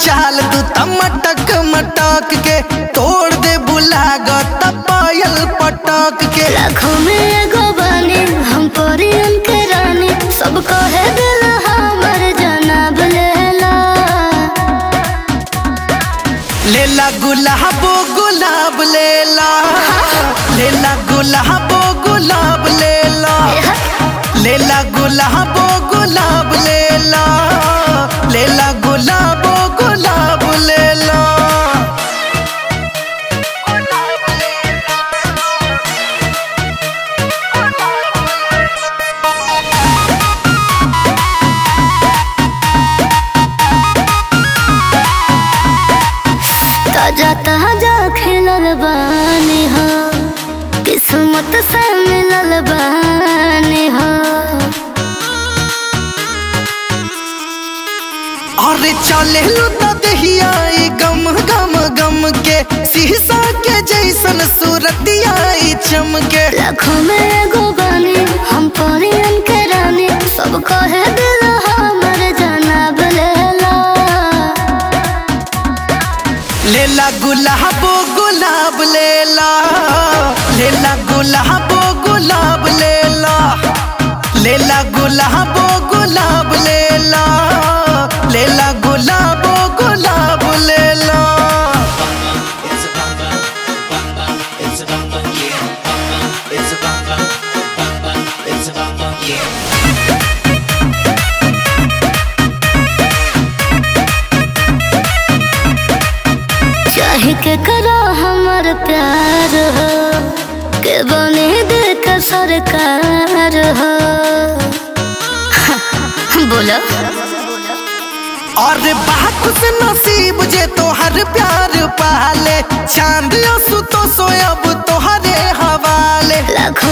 चाल तू त मटक मटक के तोड़ दे बुलागत पायल पटक के लाखों में एगो बानी हम परियन के रानी सब कहे दिल हमर जनाब लेला लेला गुलाबो गुलाब लेला लेला गुलाबो गुलाब लेला लेला गुलाबो गुलाब लेला लेला गुलाबो गुलाब लेला ताजा ताजा खिलल बानी हो किस्मत से मिलल बानी हो अरे चले लू त दहिया ई गम गम गम के शीशा के जैसन सूरतिया ई चमके लाखों में एगो बानी हम परियन के रानी सब कहे दिल हमर जनाब लेला लेला गुलाबो गुलाब लेला लेला गुलाबो गुलाब लेला लेला गुलाबो गुलाब लेला लेला गुलाबो गुलाब लेला It's a bang bang, bang bang. It's a bang bang, yeah. Bang bang. It's a bang bang, bang bang. It's a bang bang, yeah. चाहे के करो हमर प्यार हो के बने दे का सरकार हो बोलो और बात से नसीब जे तोहर प्यार पाले चांद सु तो सोयब तोहरे हवाले लाखों